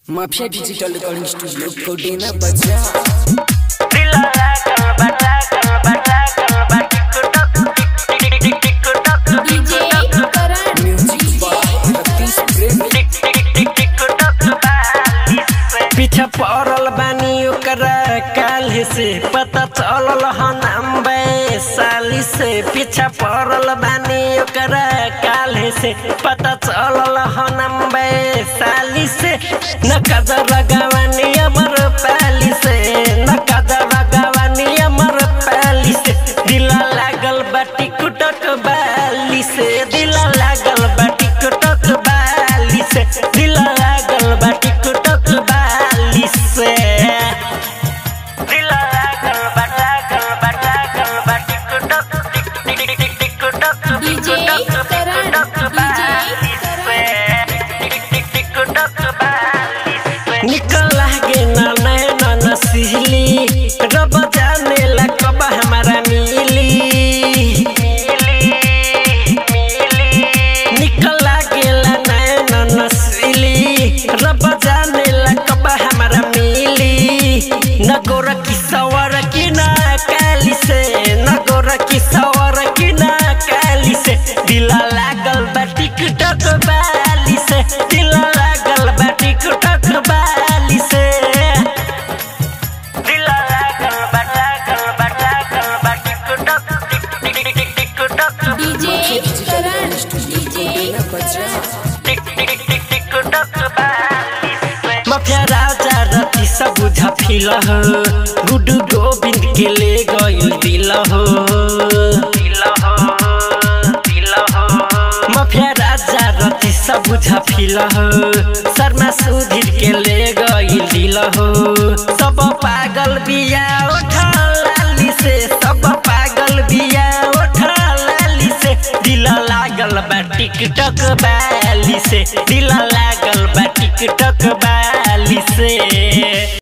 mafia digital recording studio कोडेना बजा DJ Karan music by रतीश प्रेमी पीछे पड़ल बानी ओकरा काल्हि से पता चलल हन अम्बे साली से पीछे पड़ल बानी ओकरा काल्हि से पता चलल हन अम्बे साली से न कदर लगावानी अमर पाली से न कदर लगावानी अमर पाली से दिला लागल बाटी कुटक बाली से दिला लागल बाटी कुटक बाली से दिला लागल बाटी कुटक बाली से दिला लागल बाटा गल बाटा गल बाटी कुटक टिक टिक टिक टिक टिक कुटक डीजे करण डीजे करण निकल लागे ना नैना नसीली रब जाने ला कब हमारा मिली निकल लागे ला नैना नसीली रब जाने ला कब हमारा मिली न गोरा की सवर की ना काली से न गोरा की सवर की ना काली से दिला लागल बा टिकटक बाली से दिला लागल बा टिकटक बाली से दिला लागल बा लागल बा लागल बा टिकटक टिक टिक टिक टिक टिकटक डीजे करण डीजे कोडेना बजा टिक टिक टिक टिक टक बाली से माफिया राजा रति सब बुझा फिल हो गुडू गोविंद के ले गइल दिल हो दिल हो दिल हो माफिया राजा रति सब बुझा फिल हो शर्मा सुधीर के ले गइल दिल हो सब पागल बिया उठा लाली से सब पागल बिया उठा लाली से दिल लागल बा टिकटक बाली से दिल लागल बा टिकटक बाली